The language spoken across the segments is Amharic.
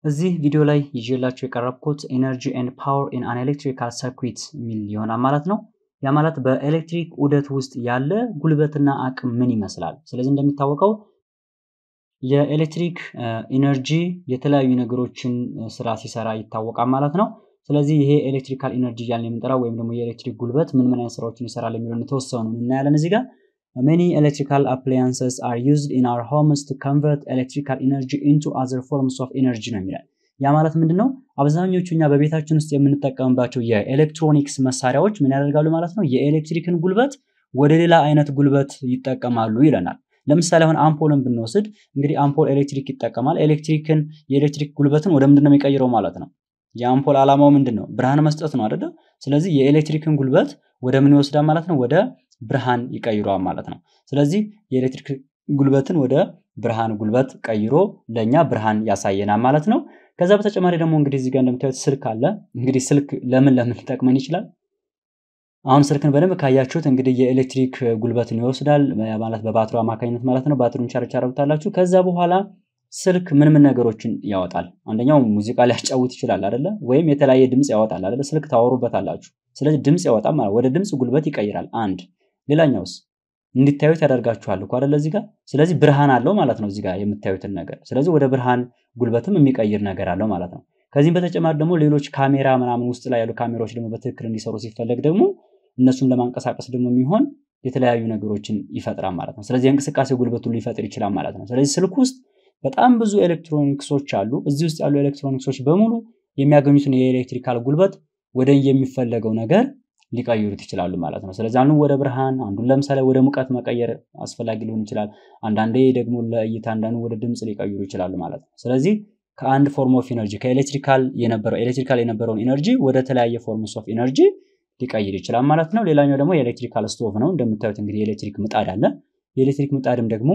እዚህ ቪዲዮ ላይ ይዤላችሁ የቀረብኩት ኤነርጂ ኤንድ ፓወር ኢን አን ኤሌክትሪካል ሰርኩዊት የሚል ይሆናል ማለት ነው። ያ ማለት በኤሌክትሪክ ዑደት ውስጥ ያለ ጉልበትና አቅም ምን ይመስላል። ስለዚህ እንደሚታወቀው የኤሌክትሪክ ኢነርጂ የተለያዩ ነገሮችን ስራ ሲሰራ ይታወቃል ማለት ነው። ስለዚህ ይሄ ኤሌክትሪካል ኢነርጂ እያልን የምንጠራው ወይም ደግሞ የኤሌክትሪክ ጉልበት ምን ምን አይነት ስራዎችን ይሰራል የሚለውን የተወሰኑ እናያለን እዚህ ጋር Many electrical appliances are used in our homes to convert electrical energy into other forms of energy ነው የሚላል። ያ ማለት ምንድን ነው? አብዛኞቹ እኛ በቤታችን ውስጥ የምንጠቀምባቸው የኤሌክትሮኒክስ መሳሪያዎች ምን ያደርጋሉ ማለት ነው? የኤሌክትሪክን ጉልበት ወደ ሌላ አይነት ጉልበት ይጠቀማሉ ይለናል። ለምሳሌ አሁን አምፖልን ብንወስድ እንግዲህ አምፖል ኤሌክትሪክ ይጠቀማል። ኤሌክትሪክን የኤሌክትሪክ ጉልበትን ወደ ምንድን ነው የሚቀይረው ማለት ነው? የአምፖል ዓላማው ምንድን ነው? ብርሃን መስጠት ነው አይደለ? ስለዚህ የኤሌክትሪክን ጉልበት ወደ ምን ይወስዳል ማለት ነው? ወደ ብርሃን ይቀይረዋል ማለት ነው። ስለዚህ የኤሌክትሪክ ጉልበትን ወደ ብርሃን ጉልበት ቀይሮ ለእኛ ብርሃን ያሳየናል ማለት ነው። ከዛ በተጨማሪ ደግሞ እንግዲህ እዚህ ጋር እንደምታዩት ስልክ አለ። እንግዲህ ስልክ ለምን ለምን ሊጠቅመን ይችላል? አሁን ስልክን በደንብ ካያችሁት እንግዲህ የኤሌክትሪክ ጉልበትን ይወስዳል ማለት በባትሪ አማካኝነት ማለት ነው። ባትሪውን ቻርጅ ታደርጉታላችሁ። ከዛ በኋላ ስልክ ምን ምን ነገሮችን ያወጣል? አንደኛው ሙዚቃ ሊያጫውት ይችላል አይደለ? ወይም የተለያየ ድምፅ ያወጣል አይደለ? ስልክ ታወሩበታላችሁ። ስለዚህ ድምፅ ያወጣል ማለት ወደ ድምፅ ጉልበት ይቀይራል። አንድ ሌላኛውስ እንዲታዩት ያደርጋችኋል እኮ አይደለ? እዚህ ጋር ስለዚህ ብርሃን አለው ማለት ነው እዚህ ጋር የምታዩትን ነገር። ስለዚህ ወደ ብርሃን ጉልበትም የሚቀይር ነገር አለው ማለት ነው። ከዚህም በተጨማሪ ደግሞ ሌሎች ካሜራ ምናምን ውስጥ ላይ ያሉ ካሜራዎች ደግሞ በትክክል እንዲሰሩ ሲፈለግ ደግሞ እነሱን ለማንቀሳቀስ ደግሞ የሚሆን የተለያዩ ነገሮችን ይፈጥራል ማለት ነው። ስለዚህ የእንቅስቃሴ ጉልበቱን ሊፈጥር ይችላል ማለት ነው። ስለዚህ ስልክ ውስጥ በጣም ብዙ ኤሌክትሮኒክሶች አሉ። እዚህ ውስጥ ያሉ ኤሌክትሮኒክሶች በሙሉ የሚያገኙትን የኤሌክትሪካል ጉልበት ወደ የሚፈለገው ነገር ሊቀይሩት ይችላሉ ማለት ነው። ስለዚህ አንዱን ወደ ብርሃን፣ አንዱን ለምሳሌ ወደ ሙቀት መቀየር አስፈላጊ ሊሆን ይችላል። አንዳንዴ ደግሞ ለእይታ፣ አንዳንዱ ወደ ድምፅ ሊቀይሩ ይችላሉ ማለት ነው። ስለዚህ ከአንድ ፎርም ኦፍ ኢነርጂ ከኤሌክትሪካል የነበረው ኤሌክትሪካል የነበረውን ኢነርጂ ወደ ተለያየ ፎርምስ ኦፍ ኢነርጂ ሊቀይር ይችላል ማለት ነው። ሌላኛው ደግሞ የኤሌክትሪካል ስቶቭ ነው። እንደምታዩት እንግዲህ የኤሌክትሪክ ምጣድ አለ። የኤሌክትሪክ ምጣድም ደግሞ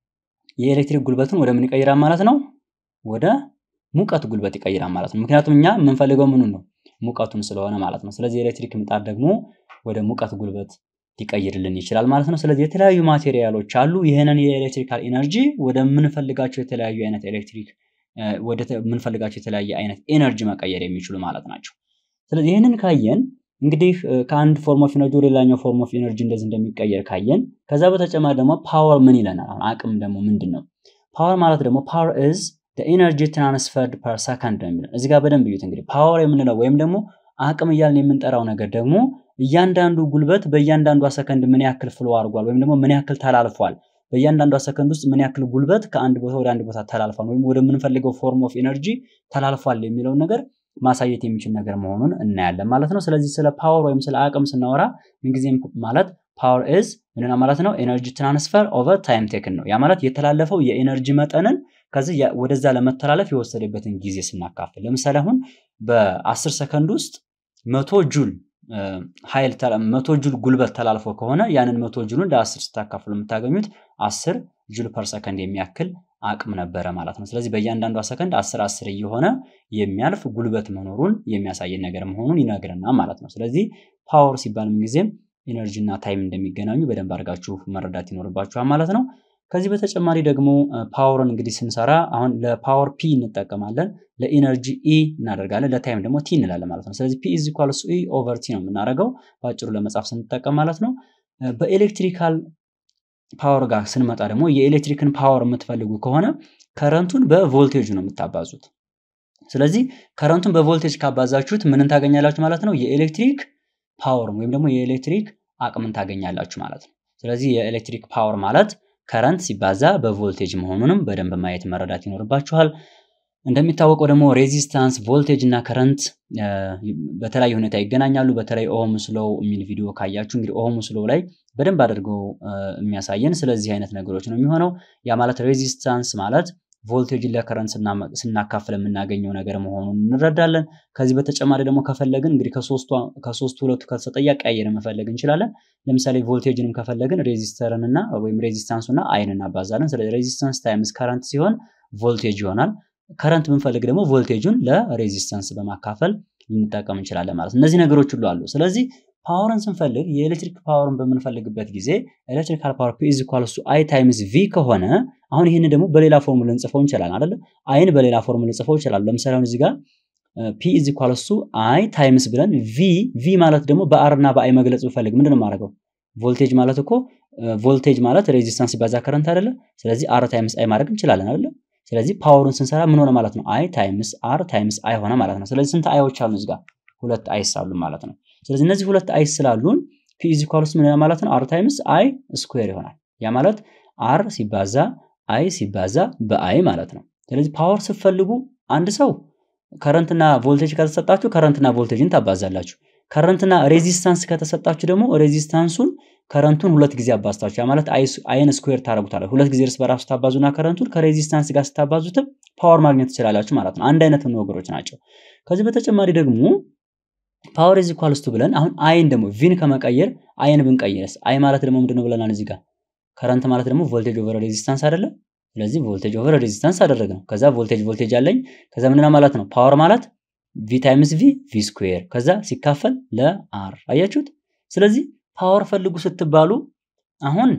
የኤሌክትሪክ ጉልበትን ወደ ምን ይቀይራል ማለት ነው? ወደ ሙቀት ጉልበት ይቀይራል ማለት ነው። ምክንያቱም እኛ የምንፈልገው ምኑን ነው? ሙቀቱን ስለሆነ ማለት ነው። ስለዚህ የኤሌክትሪክ ምጣድ ደግሞ ወደ ሙቀት ጉልበት ሊቀይርልን ይችላል ማለት ነው። ስለዚህ የተለያዩ ማቴሪያሎች አሉ። ይህንን የኤሌክትሪካል ኢነርጂ ወደ ምንፈልጋቸው የተለያዩ አይነት ኤሌክትሪክ ወደ ምንፈልጋቸው የተለያየ አይነት ኤነርጂ መቀየር የሚችሉ ማለት ናቸው። ስለዚህ ይህንን ካየን እንግዲህ ከአንድ ፎርም ኦፍ ኢነርጂ ወደ ሌላኛው ፎርም ኦፍ ኢነርጂ እንደዚህ እንደሚቀየር ካየን ከዛ በተጨማሪ ደግሞ ፓወር ምን ይለናል? አሁን አቅም ደግሞ ምንድን ነው? ፓወር ማለት ደግሞ ፓወር ኢዝ ኢነርጂ ትራንስፈርድ ፐር ሰከንድ ነው የሚለው። እዚህ ጋር በደንብ እዩት። እንግዲህ ፓወር የምንለው ወይም ደግሞ አቅም እያልን የምንጠራው ነገር ደግሞ እያንዳንዱ ጉልበት በእያንዳንዷ ሰከንድ ምን ያክል ፍሎ አድርጓል ወይም ደግሞ ምን ያክል ተላልፏል፣ በእያንዳንዷ ሰከንድ ውስጥ ምን ያክል ጉልበት ከአንድ ቦታ ወደ አንድ ቦታ ተላልፏል ወይም ወደምንፈልገው ፎርም ኦፍ ኢነርጂ ተላልፏል የሚለውን ነገር ማሳየት የሚችል ነገር መሆኑን እናያለን ማለት ነው። ስለዚህ ስለ ፓወር ወይም ስለ አቅም ስናወራ ምንጊዜም ማለት ፓወር ኢዝ ምንና ማለት ነው ኤነርጂ ትራንስፈር ኦቨር ታይም ቴክን ነው። ያ ማለት የተላለፈው የኤነርጂ መጠንን ከዚህ ወደዛ ለመተላለፍ የወሰደበትን ጊዜ ስናካፍል፣ ለምሳሌ አሁን በአስር ሰከንድ ውስጥ መቶ ጁል ኃይል መቶ ጁል ጉልበት ተላልፎ ከሆነ ያንን መቶ ጁልን ለአስር ስታካፍሉ የምታገኙት አስር ጁል ፐር ሰከንድ የሚያክል አቅም ነበረ ማለት ነው። ስለዚህ በእያንዳንዷ ሰከንድ አስር አስር እየሆነ የሚያልፍ ጉልበት መኖሩን የሚያሳየን ነገር መሆኑን ይነግረናል ማለት ነው። ስለዚህ ፓወር ሲባል ምንጊዜም ኢነርጂ እና ታይም እንደሚገናኙ በደንብ አድርጋችሁ መረዳት ይኖርባችኋል ማለት ነው። ከዚህ በተጨማሪ ደግሞ ፓወርን እንግዲህ ስንሰራ አሁን ለፓወር ፒ እንጠቀማለን፣ ለኢነርጂ ኢ እናደርጋለን፣ ለታይም ደግሞ ቲ እንላለን ማለት ነው። ስለዚህ ፒ ኢዝ ኢኳልስ ኢ ኦቨር ቲ ነው የምናደርገው በአጭሩ ለመጻፍ ስንጠቀም ማለት ነው። በኤሌክትሪካል ፓወር ጋር ስንመጣ ደግሞ የኤሌክትሪክን ፓወር የምትፈልጉ ከሆነ ከረንቱን በቮልቴጁ ነው የምታባዙት። ስለዚህ ከረንቱን በቮልቴጅ ካባዛችሁት ምንን ታገኛላችሁ ማለት ነው? የኤሌክትሪክ ፓወር ወይም ደግሞ የኤሌክትሪክ አቅምን ታገኛላችሁ ማለት ነው። ስለዚህ የኤሌክትሪክ ፓወር ማለት ከረንት ሲባዛ በቮልቴጅ መሆኑንም በደንብ ማየት መረዳት ይኖርባችኋል። እንደሚታወቀው ደግሞ ሬዚስታንስ፣ ቮልቴጅ እና ከረንት በተለያየ ሁኔታ ይገናኛሉ። በተለይ ኦህም ስሎው የሚል ቪዲዮ ካያችሁ እንግዲህ ኦህም ስሎው ላይ በደንብ አድርገው የሚያሳየን ስለዚህ አይነት ነገሮች ነው የሚሆነው። ያ ማለት ሬዚስታንስ ማለት ቮልቴጅን ለከረንት ስናካፍል የምናገኘው ነገር መሆኑን እንረዳለን። ከዚህ በተጨማሪ ደግሞ ከፈለግን እንግዲህ ከሶስቱ ሁለቱ ከተሰጠ እያቀያየርን መፈለግ እንችላለን። ለምሳሌ ቮልቴጅንም ከፈለግን ሬዚስተርን እና ወይም ሬዚስታንሱ እና አይን እናባዛለን። ስለዚህ ሬዚስታንስ ታይምስ ከረንት ሲሆን ቮልቴጅ ይሆናል። ከረንት ብንፈልግ ደግሞ ቮልቴጁን ለሬዚስታንስ በማካፈል ልንጠቀም እንችላለን ማለት ነው። እነዚህ ነገሮች ሁሉ አሉ። ስለዚህ ፓወርን ስንፈልግ የኤሌክትሪክ ፓወርን በምንፈልግበት ጊዜ ኤሌክትሪካል ፓወር ፒ ኢዝ ኢኳልስ ቱ አይ ታይምስ ቪ ከሆነ አሁን ይህን ደግሞ በሌላ ፎርሙላ ልንጽፈው እንችላለን አይደለ? አይን በሌላ ፎርሙላ ልንጽፈው እንችላለን። ለምሳሌ አሁን እዚህ ጋር ፒ ኢዝ ኢኳልስ ቱ አይ ታይምስ ብለን ቪ ቪ ማለት ደግሞ በአር እና በአይ መግለጽ ብፈልግ ምንድን ነው የማደርገው? ቮልቴጅ ማለት እኮ ቮልቴጅ ማለት ሬዚስታንስ ሲባዛ ከረንት አይደለ? ስለዚህ አር ታይምስ አይ ማድረግ እንችላለን አይደለ? ስለዚህ ፓወሩን ስንሰራ ምን ሆነ ማለት ነው? አይ ታይምስ አር ታይምስ አይ ሆነ ማለት ነው። ስለዚህ ስንት አይዎች አሉ እዚህ ጋር? ሁለት አይስ አሉ ማለት ነው። ስለዚህ እነዚህ ሁለት አይስ ስላሉን ፒ ኢዝ ኢኳልስ ምን ማለት ነው? አር ታይምስ አይ ስኩዌር ይሆናል። ያ ማለት አር ሲባዛ አይ ሲባዛ በአይ ማለት ነው። ስለዚህ ፓወር ስትፈልጉ አንድ ሰው ከረንትና ቮልቴጅ ከተሰጣችሁ ከረንትና ቮልቴጅን ታባዛላችሁ። ከረንትና ሬዚስታንስ ከተሰጣችሁ ደግሞ ሬዚስታንሱን ከረንቱን ሁለት ጊዜ አባዝታችሁ ያ ማለት አይን ስኩዌር ታደርጉታላችሁ። ሁለት ጊዜ እርስ በራሱ ታባዙና ከረንቱን ከሬዚስታንስ ጋር ስታባዙትም ፓወር ማግኘት ትችላላችሁ ማለት ነው። አንድ አይነት ነገሮች ናቸው። ከዚህ በተጨማሪ ደግሞ ፓወር ኢዝ ኢኳልስ ቱ ብለን አሁን አይን ደግሞ ቪን ከመቀየር አይን ብንቀይርስ አይ ማለት ደግሞ ምንድነው ብለናል እዚህ ጋር ከረንት ማለት ደግሞ ቮልቴጅ ኦቨር ሬዚስታንስ አይደለም። ስለዚህ ቮልቴጅ ኦቨር ሬዚስታንስ አደረግ ነው። ከዛ ቮልቴጅ ቮልቴጅ አለኝ። ከዛ ምንድነው ማለት ነው ፓወር ማለት ቪ ታይምስ ቪ ቪ ስኩዌር ከዛ ሲካፈል ለአር አያችሁት። ስለዚህ ፓወር ፈልጉ ስትባሉ አሁን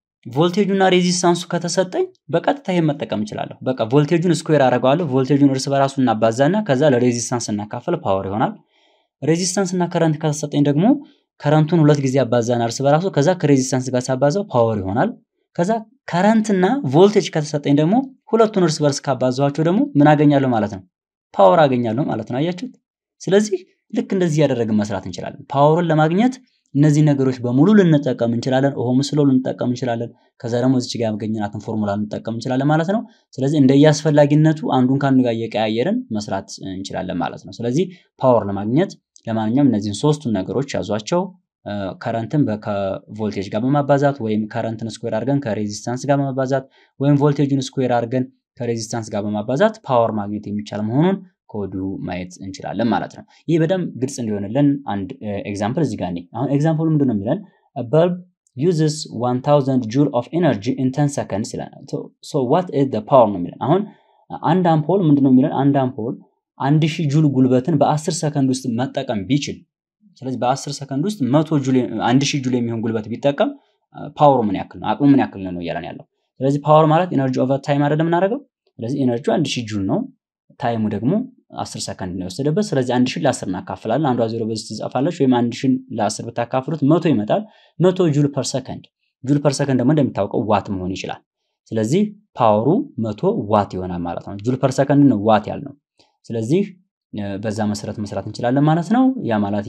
ቮልቴጁና ሬዚስታንሱ ከተሰጠኝ በቀጥታ ይሄን መጠቀም እችላለሁ። በቃ ቮልቴጁን ስኩዌር አደርገዋለሁ። ቮልቴጁን እርስ በራሱ እናባዛና ከዛ ለሬዚስታንስ እናካፈል ፓወር ይሆናል። ሬዚስታንስ እና ከረንት ከተሰጠኝ ደግሞ ከረንቱን ሁለት ጊዜ አባዛና እርስ በራሱ ከዛ ከሬዚስታንስ ጋር ሳባዛው ፓወር ይሆናል። ከዛ ከረንትና ቮልቴጅ ከተሰጠኝ ደግሞ ሁለቱን እርስ በርስ ካባዛኋቸው ደግሞ ምን አገኛለሁ ማለት ነው? ፓወር አገኛለሁ ማለት ነው። አያችሁት? ስለዚህ ልክ እንደዚህ እያደረግን መስራት እንችላለን። ፓወርን ለማግኘት እነዚህ ነገሮች በሙሉ ልንጠቀም እንችላለን። ኦሆም ስሎ ልንጠቀም እንችላለን። ከዛ ደግሞ እዚች ጋር ያገኘናትን ፎርሙላ ልንጠቀም እንችላለን ማለት ነው። ስለዚህ እንደየአስፈላጊነቱ አንዱን ከአንዱ ጋር እየቀያየርን መስራት እንችላለን ማለት ነው። ስለዚህ ፓወር ለማግኘት ለማንኛውም እነዚህን ሶስቱን ነገሮች ያዟቸው። ከረንትን ከቮልቴጅ ጋር በማባዛት ወይም ከረንትን ስኩዌር አድርገን ከሬዚስታንስ ጋር በማባዛት ወይም ቮልቴጁን ስኩዌር አድርገን ከሬዚስታንስ ጋር በማባዛት ፓወር ማግኘት የሚቻል መሆኑን ከወዲሁ ማየት እንችላለን ማለት ነው። ይህ በደንብ ግልጽ እንዲሆንልን አንድ ኤግዛምፕል እዚህ ጋር አሁን ኤግዛምፕሉ ምንድን ነው የሚለን በልብ ዩዝስ 1000 ጁል ኦፍ ኤነርጂ ኢን 10 ሰከንድስ ይለናል። ሶ ዋት ኢዝ ዘ ፓወር ነው የሚለን። አሁን አንድ አምፖል ምንድን ነው የሚለን አንድ አምፖል አንድ ሺህ ጁል ጉልበትን በ10 ሰከንድ ውስጥ መጠቀም ቢችል ስለዚህ በ10 ሰከንድ ውስጥ መቶ ጁል አንድ ሺህ ጁል የሚሆን ጉልበት ቢጠቀም ፓወሩ ምን ያክል ነው? አቅሙ ምን ያክል ነው እያለን ያለው። ስለዚህ ፓወር ማለት ኤነርጂ ኦቨር ታይም አይደለም የምናደርገው። ስለዚህ ኤነርጂ አንድ ሺህ ጁል ነው፣ ታይሙ ደግሞ 10 ሰከንድ ነው የወሰደበት። ስለዚህ አንድ ሺህ ለ10 እናካፍላለን። አንዷ ዜሮ በዚህ ትጻፋለች፣ ወይም አንድ ሺህ ለ10 ብታካፍሉት መቶ ይመጣል። መቶ ጁል ፐር ሰከንድ። ጁል ፐር ሰከንድ ደግሞ እንደሚታወቀው ዋት መሆን ይችላል። ስለዚህ ፓወሩ መቶ ዋት ይሆናል ማለት ነው። ጁል ፐር ሰከንድ ነው ዋት ያልነው። ስለዚህ በዛ መሰረት መስራት እንችላለን ማለት ነው። ያ ማለት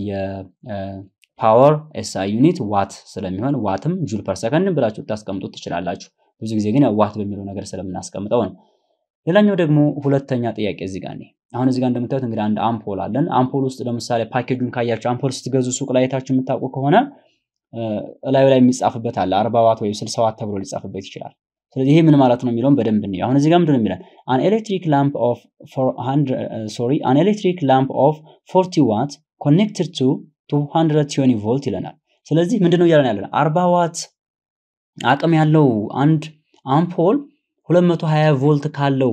የፓወር ኤስአይ ዩኒት ዋት ስለሚሆን ዋትም ጁል ፐር ሰከንድ ብላችሁ ታስቀምጡት ትችላላችሁ። ብዙ ጊዜ ግን ዋት በሚለው ነገር ስለምናስቀምጠው ነው። ሌላኛው ደግሞ ሁለተኛ ጥያቄ እዚህ ጋር አሁን እዚህ ጋር እንደምታዩት እንግዲህ አንድ አምፖል አለን። አምፖል ውስጥ ለምሳሌ ፓኬጁን ካያችሁ አምፖል ስትገዙ ሱቅ ላይ የታችሁ የምታውቁ ከሆነ እላዩ ላይ የሚጻፍበት አለ። አርባ ዋት ወይም ስልሳ ዋት ተብሎ ሊጻፍበት ይችላል። ስለዚህ ይሄ ምን ማለት ነው የሚለውን በደንብ እንየው። አሁን እዚህ ጋር ምንድን ነው የሚለን አን ኤሌክትሪክ ላምፕ ኦፍ ሶሪ አን ኤሌክትሪክ ላምፕ ኦፍ 40 ዋት ኮኔክትድ ቱ 220 ቮልት ይለናል። ስለዚህ ምንድን ነው እያለን ያለን 40 ዋት አቅም ያለው አንድ አምፖል 220 ቮልት ካለው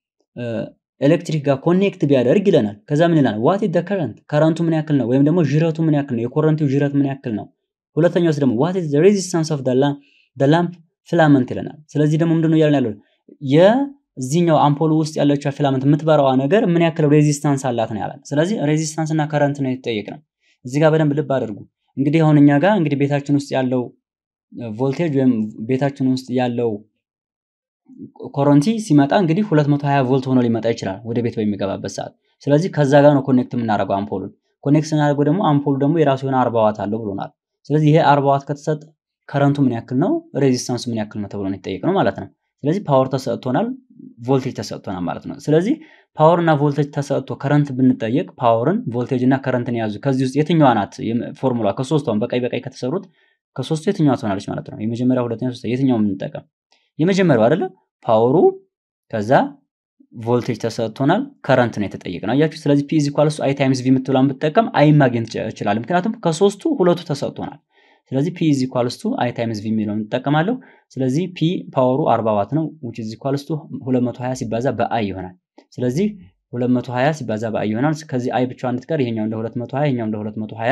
ኤሌክትሪክ ጋር ኮኔክት ቢያደርግ ይለናል። ከዛ ምን ይለናል? ዋት ኢዝ ዘ ከረንት ከረንቱ ምን ያክል ነው? ወይም ደግሞ ዥረቱ ምን ያክል ነው? የኮረንቱ ዥረት ምን ያክል ነው? ሁለተኛውስ ደግሞ ዋት ኢዝ ዘ ሬዚስታንስ ኦፍ ዘ ላምፕ ፊላመንት ይለናል። ስለዚህ ደግሞ ምንድነው እያለን ያለው የዚህኛው አምፖል ውስጥ ያለችው ፊላመንት የምትበራዋ ነገር ምን ያክል ሬዚስታንስ አላት ነው ያለን። ስለዚህ ሬዚስታንስ እና ከረንት ነው የተጠየቅ ነው። እዚህ ጋር በደንብ ልብ አድርጉ። እንግዲህ አሁን እኛ ጋር እንግዲህ ቤታችን ውስጥ ያለው ቮልቴጅ ወይም ቤታችን ውስጥ ያለው ኮረንቲ ሲመጣ እንግዲህ 220 ቮልት ሆኖ ሊመጣ ይችላል ወደ ቤት በሚገባበት ሰዓት። ስለዚህ ከዛ ጋር ነው ኮኔክት የምናደርገው አምፖሉን። ኮኔክት ስናደርገው ደግሞ አምፖሉ ደግሞ የራሱ የሆነ 40 ዋት አለው ብሎናል። ስለዚህ ይሄ 40 ዋት ከተሰጠ ከረንቱ ምን ያክል ነው፣ ሬዚስታንሱ ምን ያክል ነው ተብሎ ነው የተጠየቅነው ማለት ነው። ስለዚህ ፓወር ተሰጥቶናል፣ ቮልቴጅ ተሰጥቶናል ማለት ነው። ስለዚህ ፓወር እና ቮልቴጅ ተሰጥቶ ከረንት ብንጠየቅ ፓወርን፣ ቮልቴጅ እና ከረንትን የያዙ ከዚህ ውስጥ የትኛዋ ናት ፎርሙላ? ከሶስቷን በቀይ በቀይ ከተሰሩት ከሶስቱ የትኛዋ ትሆናለች ማለት ነው? የመጀመሪያ፣ ሁለተኛ፣ ሶስተኛ የትኛው የምንጠቀም? የመጀመሪያው አይደለ? ፓወሩ ከዛ ቮልቴጅ ተሰጥቶናል፣ ከረንት ነው የተጠየቅነው። አያችሁ። ስለዚህ ፒ ኢዝ ኢኳልስ አይ ታይምስ ቪ የምትብላን ብትጠቀም አይ ማግኘት ይችላል። ምክንያቱም ከሶስቱ ሁለቱ ተሰጥቶናል። ስለዚህ ፒ ኢዝ ኢኳልስ ቱ አይ ታይምስ ቪ የሚለውን እንጠቀማለሁ። ስለዚህ ፒ ፓወሩ 40 ዋት ነው which is equals to 220 ሲባዛ በአይ ይሆናል። ስለዚህ 220 ሲባዛ በአይ ይሆናል። ከዚህ አይ ብቻዋን እንድትቀር ይሄኛው እንደ 220 ይሄኛው እንደ 220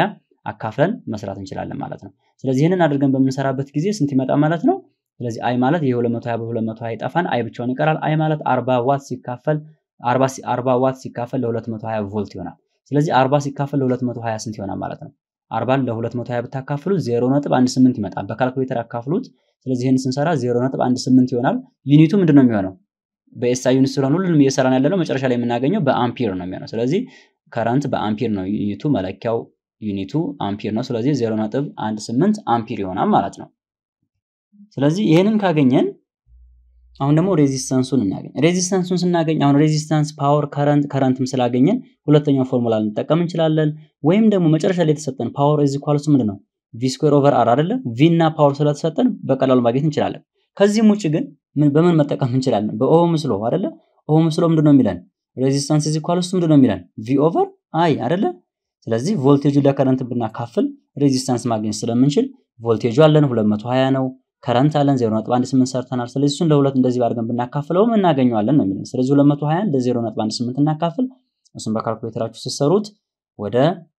አካፍለን መስራት እንችላለን ማለት ነው። ስለዚህ ይህንን አድርገን በምንሰራበት ጊዜ ስንት ይመጣ ማለት ነው? ስለዚህ አይ ማለት ይሄ 220 በ220 ይጠፋን፣ አይ ብቻውን ይቀራል። አይ ማለት 40 ዋት ሲካፈል 40 ዋት ሲካፈል ለ220 ቮልት ይሆናል። ስለዚህ 40 ሲካፈል ለ220 ስንት ይሆናል ማለት ነው? 40 ለ220 ብታካፍሉ 0.18 ይመጣል። በካልኩሌተር አካፍሉት። ስለዚህ ይህን ስንሰራ 0.18 ይሆናል። ዩኒቱ ምንድን ነው የሚሆነው? በኤስአይ ዩኒት ስለሆነ ሁሉንም እየሰራን ያለነው መጨረሻ ላይ የምናገኘው በአምፒር ነው የሚሆነው። ስለዚህ ከረንት በአምፒር ነው ዩኒቱ፣ መለኪያው ዩኒቱ አምፒር ነው። ስለዚህ 0.18 አምፒር ይሆናል ማለት ነው። ስለዚህ ይህንን ካገኘን አሁን ደግሞ ሬዚስታንሱን እናገኝ። ሬዚስታንሱን ስናገኝ አሁን ሬዚስታንስ ፓወር ከረንት ከረንትም ስላገኘን ሁለተኛው ፎርሙላ ልንጠቀም እንችላለን። ወይም ደግሞ መጨረሻ ላይ የተሰጠን ፓወር ኢዝ ኢኳልስ ምንድን ነው ቪ ስኩዌር ኦቨር አር አይደለ? ቪ እና ፓወር ስለተሰጠን በቀላሉ ማግኘት እንችላለን። ከዚህም ውጭ ግን በምን መጠቀም እንችላለን? በኦሆም ስሎ አይደለ? ኦሆም ስሎ ምንድን ነው የሚለን? ሬዚስታንስ ኢዝ ኢኳልስ ምንድን ነው የሚለን? ቪ ኦቨር አይ አይደለ? ስለዚህ ቮልቴጁ ለከረንት ብናካፍል ሬዚስታንስ ማግኘት ስለምንችል ቮልቴጁ አለን 220 ነው ከረንት አለን 0.18 ሰርተናል። ስለዚህ እሱን ለሁለት እንደዚህ አድርገን ብናካፍለውም እናገኘዋለን ነው የሚለን። ስለዚህ 220 ለ0.18 እናካፍል። እሱን በካልኩሌተራችሁ ስትሰሩት ወደ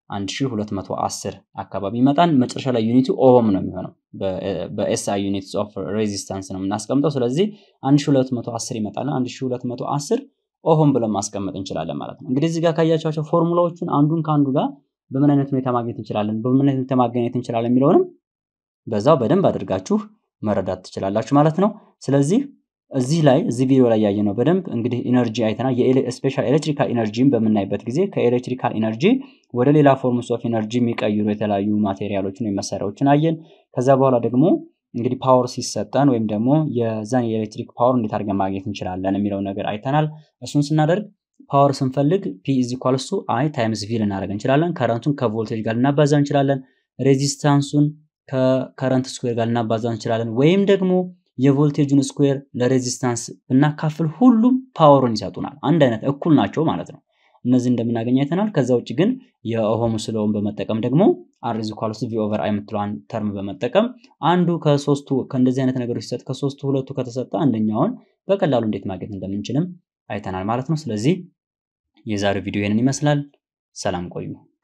1210 አካባቢ ይመጣል። መጨረሻ ላይ ዩኒቱ ኦሆም ነው የሚሆነው። በኤስአይ ዩኒትስ ኦፍ ሬዚስታንስ ነው የምናስቀምጠው። ስለዚህ 1210 ይመጣል። 1210 ኦሆም ብለን ማስቀመጥ እንችላለን ማለት ነው። እንግዲህ እዚህ ጋር ካያቸዋቸው ፎርሙላዎቹን አንዱን ከአንዱ ጋር በምን አይነት ሁኔታ ማግኘት እንችላለን፣ በምን አይነት ሁኔታ ማገኘት እንችላለን የሚለውንም በዛው በደንብ አድርጋችሁ መረዳት ትችላላችሁ ማለት ነው። ስለዚህ እዚህ ላይ እዚህ ቪዲዮ ላይ ያየነው በደንብ እንግዲህ ኢነርጂ አይተናል። ስፔሻል ኤሌክትሪካል ኢነርጂን በምናይበት ጊዜ ከኤሌክትሪካል ኢነርጂ ወደ ሌላ ፎርምስ ኦፍ ኢነርጂ የሚቀይሩ የተለያዩ ማቴሪያሎችን ወይም መሳሪያዎችን አየን። ከዛ በኋላ ደግሞ እንግዲህ ፓወር ሲሰጠን ወይም ደግሞ የዛን የኤሌክትሪክ ፓወር እንዴት አድርገን ማግኘት እንችላለን የሚለው ነገር አይተናል። እሱን ስናደርግ ፓወር ስንፈልግ ፒ ኢዝ ኢኳልስ ቱ አይ ታይምስ ቪ ልናደርግ እንችላለን። ከረንቱን ከቮልቴጅ ጋር ልናባዛ እንችላለን። ሬዚስታንሱን ከከረንት ስኩዌር ጋር ልናባዛ እንችላለን። ወይም ደግሞ የቮልቴጁን ስኩዌር ለሬዚስታንስ ብናካፍል ሁሉም ፓወሩን ይሰጡናል። አንድ አይነት እኩል ናቸው ማለት ነው። እነዚህ እንደምናገኝ አይተናል። ከዛ ውጭ ግን የኦሆም ስለውን በመጠቀም ደግሞ አር ኢዝ ኢኳልስ ቪ ኦቨር አይ የምትለዋን ተርም በመጠቀም አንዱ ከሶስቱ ከእንደዚህ አይነት ነገሮች ሲሰጥ ከሶስቱ ሁለቱ ከተሰጠ አንደኛውን በቀላሉ እንዴት ማግኘት እንደምንችልም አይተናል ማለት ነው። ስለዚህ የዛሬው ቪዲዮ ይህንን ይመስላል። ሰላም ቆዩ።